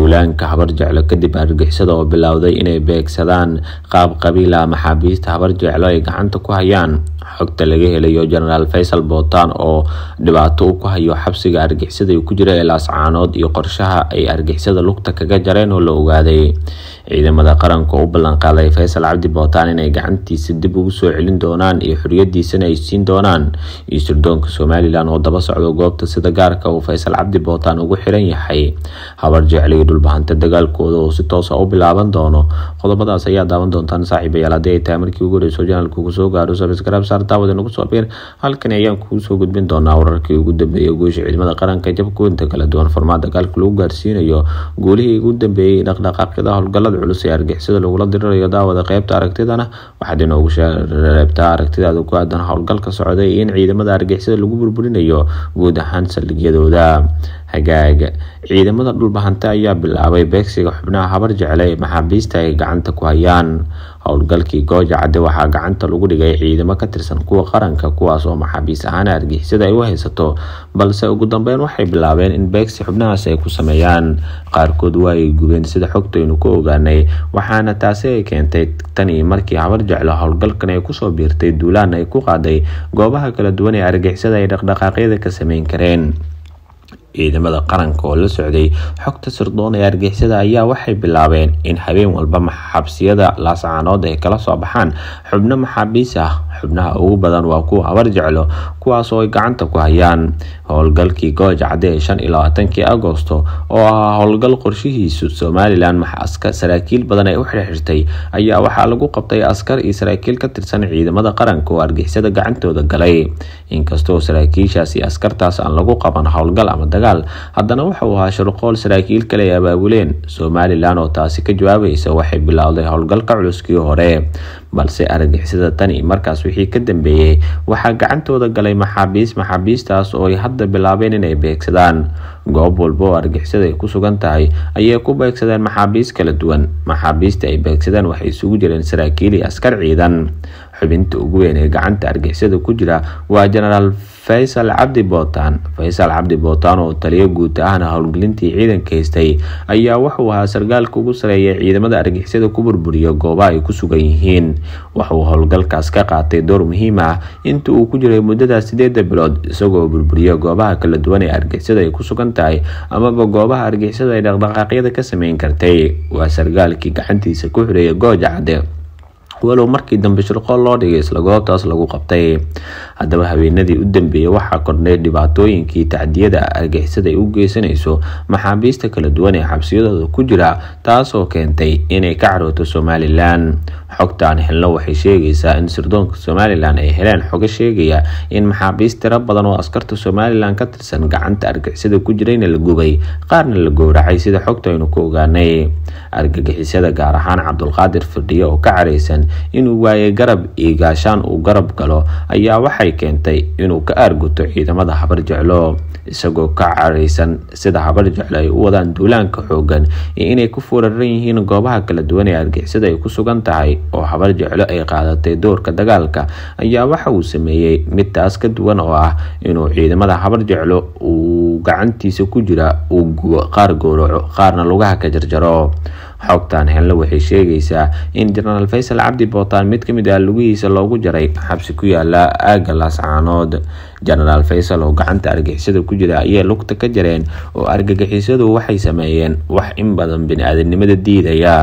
duulaanka habar jeclo kadib argixisada oo bilowday inay beegsadaan qaab qabiila maxaabiista habar jeclo ay gacanta ku hayaan xogta laga helayo jenaraal faysal bootaan oo dhibaato u ku hayo xabsiga argixisada ku jira ee laascaanood iyo qorshaha ay argixisada lugta kaga jareen oo la ogaaday ciidamada qaranka u ballanqaaday faysal cabdi bootaan inay gacantiisa dib ugu soo celin doonaan iyo xoriyadiisana ay siin doonaan iyo sirdoonka somalilan oo daba socdo goobta sida gaarka uu faysal cabdi bootaan ugu xiran yahay habar jeclo iyo dhulbahanta dagaalkooda oo si toosa u bilaaban doono qodobadaas ayaa daawan doontaan saaxiibayaal haddii ay tahay markii ugu horeyso janalka ugu soo gaaro sabskrab saar daawada nagu soo biir halkani ayaan kugu soo gudbin doonaa wararkii ugu dambeeyay guusha ciidamada qaranka jabkuinta kala duwan furmaad dagaalka lagu gaarsiinayo guulihii ugu dambeeyey dhaqdhaqaaqyada howlgalada culus ee argixisada lagula dirirayo daawada qeybta aragtidana waxaad inoogu reebtaa aragtidaada ku aadan howlgalka socday in ciidamada argixisada lagu burburinayo guud ahaan saldhigyadooda hagaaga ciidamada dhulbahante ayaa bilaabay beegsiga xubnaha habar jecle ee maxaabiista ay gacanta ku hayaan howlgalkii gooja cadde waxaa gacanta lagu dhigay ciidamo ka tirsan kuwa qaranka kuwaas oo maxaabiis ahaan argixisada ay u haysato balse ugu dambeyn waxay bilaabeen in beegsi xubnahaas ay ku sameeyaan qaarkood waa ay gubeen sida xogtaynu ku ogaanay waxaana taasi ay keentay tanii markii habar jeclo howlgalkan ay kusoo biirtay duulaan ay ku qaaday goobaha kala duwan ee argixisada ay dhaqdhaqaaqyada ka sameyn kareen ciidamada qaranka oo la socday xogta sirdoon ee argixisada ayaa waxay bilaabeen in habeen walba xabsiyada laascaanood ay kala soo baxaan xubno maxaabiis ah xubnaha ugu badan waa kuwa habar jeclo kuwaas oo ay gacanta ku hayaan howlgalkii gooja cadde ee shan iyo labaatankii agosto oo ahaa howlgal qorshihiisu somalilan saraakiil badan ay u xirxirtay ayaa waxaa lagu qabtay askar iyo saraakiil ka tirsan ciidamada qaranka oo argixisada gacantooda galay inkastoo saraakiishaasi askartaas aan lagu qaban howlgal ama dagaal haddana wuxuu ahaa shirqool saraakiil kale ay abaabuleen somalilan oo taasi ka jawaabaysa waxay bilowday howlgalka culuskii hore balse argixisada tani markaas wixii ka dambeeyey waxaa gacantooda galay maxaabiis maxaabiistaas oo ay hadda bilaabeen inay beegsadaan goob walba oo argixisada ay ku sugan tahay ayay ku beegsadeen maxaabiis kala duwan maxaabiista ay beegsadeen waxay isugu jireen saraakiil iyo askar ciidan xubinta ugu weyn ee gacanta argixisada ku jira waa jenaraal faysal cabdi bootaan faysal cabdi bootaan oo taliyo guud ahna howlgelintii ciidanka haystay ayaa wuxuu ahaa sargaalka ugu sareeya ciidamada argixisada ku burburiya goobaha ay ku sugan yihiin waxuu howlgalkaas ka qaatay door muhiim ah inta uu ku jiray muddadaas sideeda bilood isagoo burburiya goobaha kala duwan ee argixisada ay ku sugan tahay amaba goobaha argixisada ay dhaqdhaqaaqyada ka sameyn kartay waa sargaalkii gacantiisa ku xireeya gooja cadde walow markii dambe shirqool loo dhigay isla goobtaas lagu qabtay haddaba habeenadii u dambeeyey waxaa kordhay dhibaatooyinkii tacdiyada argixisada ay u geysanayso maxaabiista kala duwan ee xabsiyadooda ku jira taasoo keentay inay ka carooto somalilan xogtaan helno waxay sheegaysaa in sirdoonka somalilan ay heleen xogo sheegaya in maxaabiist tiro badan oo askarta somalilan ka tirsan gacanta argixisada ku jirayna la gubay qaarna la gowracay sida xogta aynu ku ogaanay argagixisada gaar ahaan cabdulqaadir firdhiye oo ka caraysan inuu waayay garab iyo gaashaan uu garab galo ayaa waxay keentay inuu ka aarguto ciidamada habar jeclo isagoo ka caraysan sida habar jeclo ay u wadaan duulaanka xoogan iyo inay ku furaran yihiin goobaha kala duwan ee argixisada ay ku sugan tahay oo habar jeclo ay qaadatay doorka dagaalka ayaa waxa uu sameeyey mid taas ka duwan oo ah inuu ciidamada habar jeclo uu gacantiisa ku jira uu gubo qaar gowraco qaarna lugaha ka jarjaro xogtaan helna waxay sheegaysaa in jenaraal faysal cabdi bootaan mid kamid ah lugihiisa loogu jaray xabsi ku yaala aaga laascaanood jenaraal faysal oo gacanta argixisada ku jira ayay lugta ka jareen oo argagixisadu waxay sameeyeen wax in badan bini-aadanimada diidaya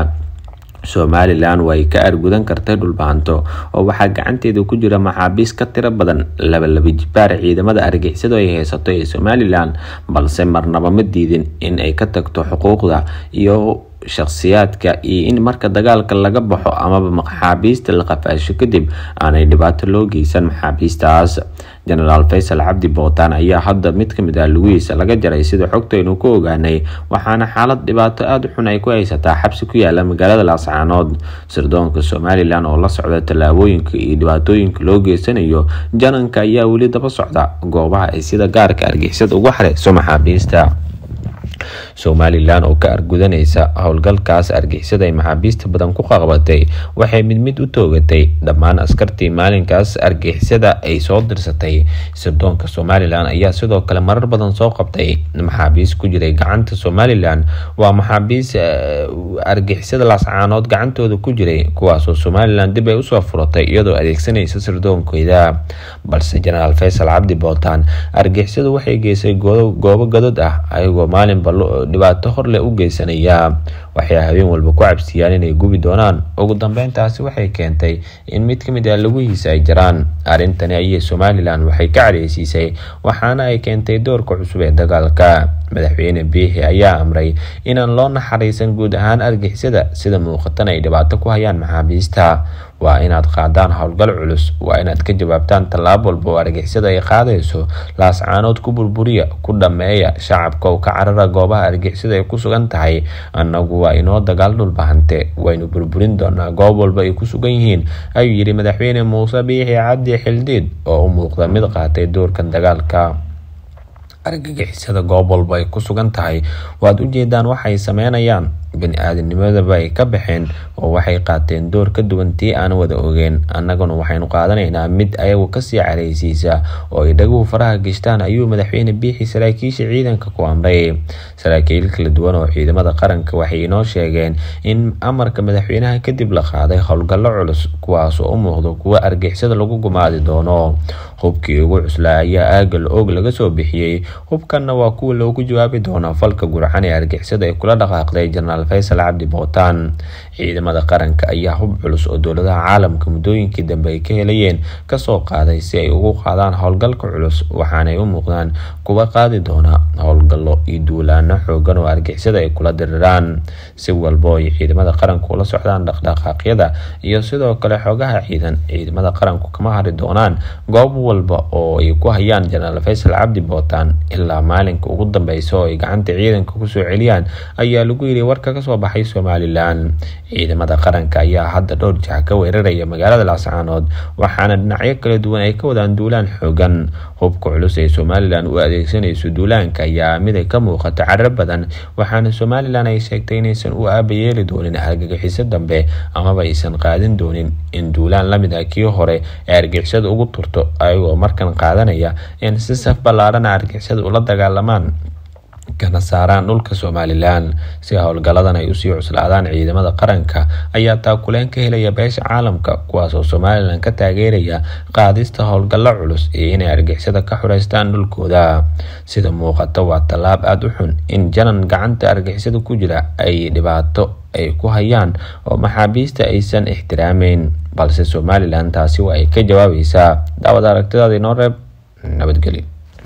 somalilan way ka argudan kartay dhulbaanto oo waxaa gacanteeda ku jira maxaabiis ka tiro badan labalaba jibaar ciidamada argixisadu ay haysato ee somalilan balse marnaba ma diidin in ay ka tagto xuquuqda iyo shakhsiyaadka iyo in marka dagaalka laga baxo amaba maxaabiista la qafaasho kadib aanay dhibaato loo geysan maxaabiistaas jenaraal faysal cabdi bootaan ayaa hadda mid kamid ah lugihiisa laga jaray sida xogtaynu ku ogaanay waxaana xaalad dhibaato aada u xun ay ku haysataa xabsi ku yaala magaalada laascaanood sirdoonka somalilan oo la socda tallaabooyinka iyo dhibaatooyinka loo geysanayo jananka ayaa weli daba socda goobaha ay sida gaarka argixisada ugu xareyso maxaabiista somalilan oo ka argudanaysa howlgalkaas argixisada ay maxaabiista badan ku qaqbatay waxay mid mid u toogatay dhammaan askartii maalinkaas argixisada ay soo dirsatay sirdoonka somalilan ayaa sidoo kale marar badan soo qabtay maxaabiis ku jiray gacanta somalilan waa maxaabiis argixisada laascaanood gacantooda ku jiray kuwaasoo somalilan dib ay usoo furatay iyadoo adeegsanaysa sirdoonkeeda balse jenaraal faysal cabdi bootaan argixisadu waxay geysay goobo gadod ah ayagoo maalinba dhibaato horleh u geysanaya waxay habeen walba ku cabsiyaan inay gubi doonaan ugu dambeyntaasi waxay keentay in mid kamid ah laguhiisa ay jiraan arrintani ayay somalilan waxay ka cadheysiisay waxaana ay keentay doorka cusub ee dagaalka madaxweyne biixi ayaa amray inaan loo naxariisan guud ahaan argixisada sida muuqatan ay dhibaato ku hayaan maxaabiista waa inaad qaadaan howlgal culus waa inaad ka jawaabtaan tallaabo walba oo argixisada ay qaadayso laascaanood ku burburiya ku dhameeya shacabka oo ka carara goobaha argixisada ay ku sugan tahay annagu waa inoo dagaal dhulbahante waynu burburin doonaa goob walba ay ku sugan yihiin ayuu yidhi madaxweyne muuse biixi cabdi xildhiid oo u muuqda mid qaatay doorkan dagaalka argagixisada goob walba ay ku sugan tahay waad ujeedaan waxay sameynayaan bani-aadamnimadaba ay ka baxeen oo waxay qaateen door ka duwan tii aan wada ogeen annaguna waxaynu qaadanaynaa mid ayagu kasii careysiisa oo ay dhaguhu faraha geshtaan ayuu madaxweyne biixi saraakiisha ciidanka ku amray saraakiil kala duwan oo ciidamada qaranka waxay inoo sheegeen in amarka madaxweynaha kadib la qaaday howlgallo culus kuwaasoo u muuqdo kuwo argixisada lagu gumaadi doono hubkii ugu cuslaa ayaa aagal og laga soo bixiyey hubkanna waa kuwa loogu jawaabi doonaa falka gurxan ee argixisada ay kula dhaqaaqday jenaraal faysal cabdi bootaan ciidamada qaranka ayaa hub culus oo dowladaha caalamka muddooyinkii dambe ay ka helayeen kasoo qaaday si ay ugu qaadaan howlgalka culus waxaanay u muuqdaan kuwa qaadi doona howlgallo iyo duulaano xoogan oo argixisada ay kula diriraan si walbo ay ciidamada qaranku ula socdaan dhaqdhaqaaqyada iyo sidoo kale xogaha ciidan ciidamada qaranku kama hari doonaan goob walba oo ay ku hayaan jenaraal faysal cabdi bootaan ilaa maalinka ugu dambeysa oo ay gacanta ciidanka kusoo celiyaan ayaa lagu yiri warka kasoo baxay somalilan ciidamada qaranka ayaa hadda dhowr jax ka weeraraya magaalada laascaanood waxaana dhinacyo kala duwan ay ka wadaan duulaan xoogan hubka culus ee somalilan u adeegsanayso duulaanka ayaa mid ay ka muuqato caro badan waxaana somalilan ay sheegtay inaysan u aabayeeli doonin argagixiso dambe amaba aysan qaadin doonin in duulaan lamid ah kii hore ee argixisada ugu turto ayagoo markan qaadanaya in si saf ballaarana argixisada ula dagaalamaan kana saaraan dhulka somalilan si howlgaladan ay usii cuslaadaan ciidamada qaranka ayaa taakuleen ka helaya beesha caalamka kuwaas oo somalilan ka taageeraya qaadista howlgallo culus iyo inay argixisada ka xureystaan dhulkooda sida muuqata waa tallaab aada u xun in janan gacanta argixisada ku jira ay dhibaato ay ku hayaan oo maxaabiista aysan ixtiraameyn balse somalilan taasi waa ay ka jawaabaysaa daawad aragtidaada inoo reeb nabadgelyo